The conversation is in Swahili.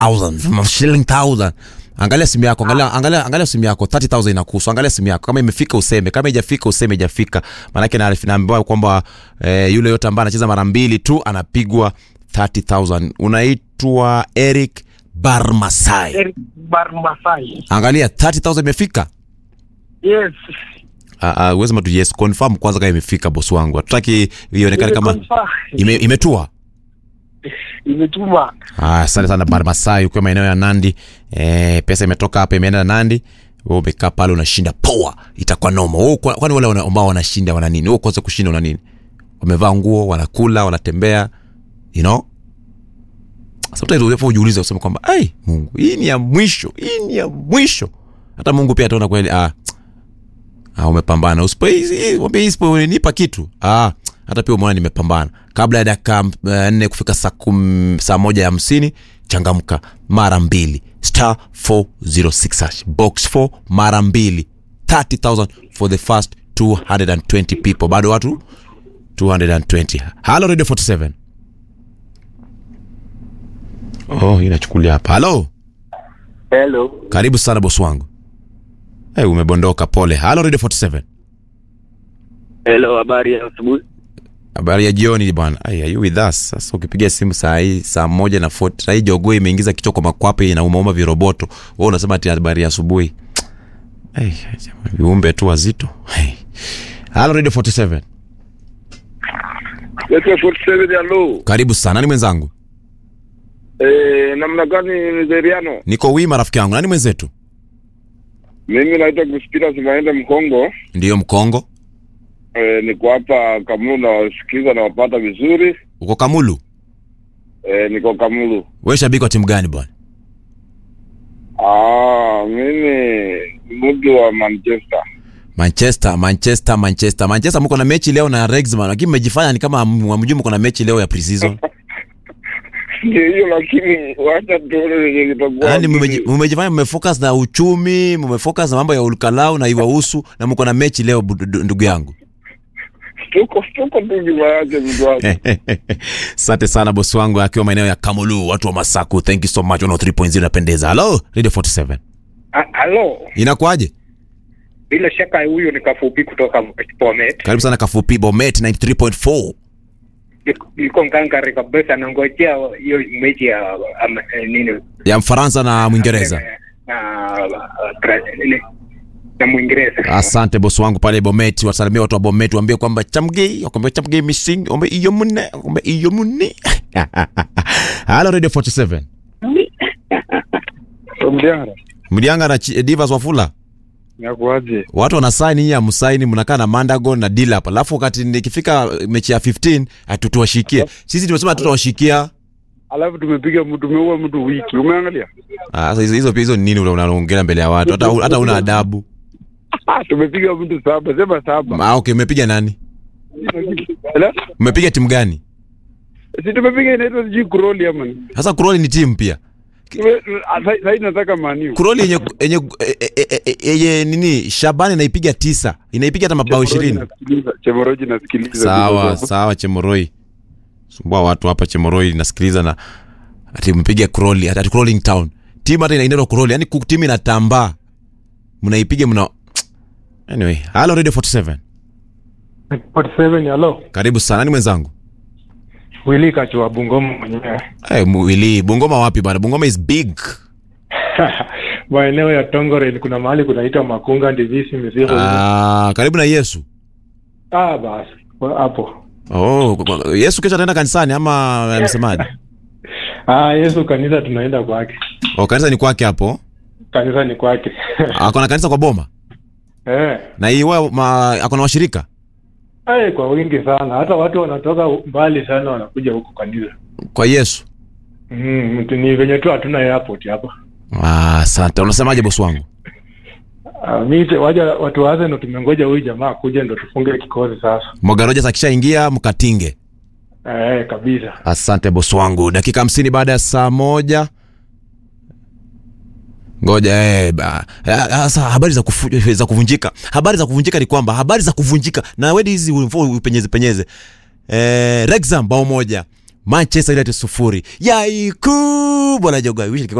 3000 shilling 1000 angalia simu yako angalia, angalia, angalia simu yako 30000 inakuhusu angalia simu yako kama imefika useme kama haijafika useme haijafika maanake na- naambiwa kwamba eh, yule yote ambaye anacheza mara mbili tu anapigwa 30000 unaitwa eric barmasai Eric Barmasai. angalia 30000 imefika Yes. uh, uh, sema tu yes confirm kwanza kama imefika bosi wangu hatutaki ionekane kama Imeconfirm. ime, imetua Imetuma. Ah, asante sana barmasai ukiwa maeneo ya nandi eh, pesa imetoka hapa imeenda nandi wewe umekaa pale unashinda poa itakuwa noma Wewe kwa- kwani wale wana- ambao wanashinda wana nini wewe kwanza kushinda una nini wamevaa nguo wanakula wanatembea you know sometimes unafaa ujiulize useme kwamba ai mungu hii ni ya mwisho hii ni ya mwisho hata mungu pia ataona kweli ah, ah umepambana usipo hii- mwambie hii isiponipa kitu ah hata pia umeona nimepambana kabla ya dakika uh, nne kufika saa kum, saa moja ya hamsini changamka mara mbili star 406 hash box 4 mara mbili 30000 for the first 220 people bado watu 220 halo radio 47 oh inachukulia hapa halo Hello. karibu sana bosi wangu hey, umebondoka pole halo radio 47 Hello, habari ya asubuhi. habari ya jioni bwana Ai, are you with us sasa ukipiga simu saa hii saa moja na 40 saa hii jogoo imeingiza kichwa kwa makwape inaumauma viroboto wewe unasema ati habari ya asubuhi Ai, jamani, viumbe tu wazito Ai. halo radio 47 Yesu 47 hello. karibu sana nani mwenzangu Eh, namna gani Nigeriano? niko wima rafiki yangu nani mwenzetu Mimi naitwa Crispina Simaende Mkongo. ndiyo mkongo Eh, niko hapa Kamulu na wasikiza na wapata vizuri. uko kamulu Eh, niko Kamulu. we shabiki wa timu gani bwana Ah, mimi ni mtu wa Manchester. manchester manchester manchester manchester mko na mechi leo na rexman lakini mmejifanya ni kama hamjui mko na mechi leo ya preseason Ndio hiyo lakini wacha tuone venye kitakuwa. yaani mmeji- mmejifanya mmefocus na uchumi mmefocus na mambo ya ulkalau na iwahusu na mko na mechi leo bu- du- ndugu yangu Tuko tuko tu nyuma yake mtu wake. asante sana bosi wangu akiwa maeneo ya kamulu watu wa masaku thank you so much 103.0 inapendeza halo radio 47 Halo. inakuaje Bila shaka huyo ni kafupi kutoka Bomet. karibu sana kafupi bomet 93.4 Yuko ngangari kabisa nangojea hiyo mechi ya am, eh, nini ya mfaransa na mwingereza na Bra- nini? na Mwingereza. asante bosi wangu pale bomet wasalimia watu wa bomet waambie kwamba chamgei wakwambia chamgei missing ombe iyo mune ombe iyo mune halo radio 47 Mdiara. mlianga na Chi- divas wafula Nakuaje? watu wanasaini nyinyi amsaini mnakaa na mandago na dilap alafu wakati nikifika mechi ya 15 hatutuwashikia sisi tumesema tutawashikia Alafu tumepiga mtu tumeua mtu wiki. Umeangalia? Ah, sasa hizo hizo pia hizo ni nini ule unaongea mbele ya watu hata hata una adabu Ah, tumepiga mtu saba, sema saba. ah, okay umepiga nani Hello? umepiga timu gani Si tumepiga inaitwa sijui Kuroli ama ni. sasa kuroli ni timu pia Tume- ah, sa- Sasa nataka maniu. kuroli yenye yenye e- e- e- e- yenye nini shabani inaipiga tisa inaipiga hata mabao ishirini Chemoroji nasikiliza. sawa sawa chemoroi sumbua watu hapa chemoroi nasikiliza na ati mpiga kuroli ati crawling town timu hata inaitwa kuroli yani timu inatambaa mnaipiga mna anyway halo radio 47 47 halo karibu sana nani mwenzangu wili kachwa bungoma mwenyewe hey, mwili bungoma wapi bana bungoma is big maeneo ya tongorel kuna mahali kunaitwa makunga ndivisi mizigo ah, karibu na yesu ah basi wa- hapo oh, kwa- kwa- yesu kesho ataenda kanisani ama amesemaje ah yesu kanisa tunaenda kwake oh, kanisa ni kwake hapo kanisa ni kwake akona kanisa kwa boma eh na iwa ma, akona washirika Ay, kwa wingi sana hata watu wanatoka mbali sana wanakuja huku kanisa kwa yesu mm, mtu- ni venye tu hatuna airport hapa Ah, asante unasemaje bosi wangu ah, mi te- waja watu waze ndo tumengoja huyu jamaa kuja ndo tufunge kikosi sasa mogaroja akishaingia mkatinge eh kabisa asante bosi wangu dakika hamsini baada ya saa moja ngoja eh, ba- eh, sasa habari za, kufu, za kuvunjika habari za kuvunjika ni kwamba habari za kuvunjika na wedi hizi ulifo upenyeze penyeze eh, rexam bao moja manchester united sufuri yai kubwa la jogo I wish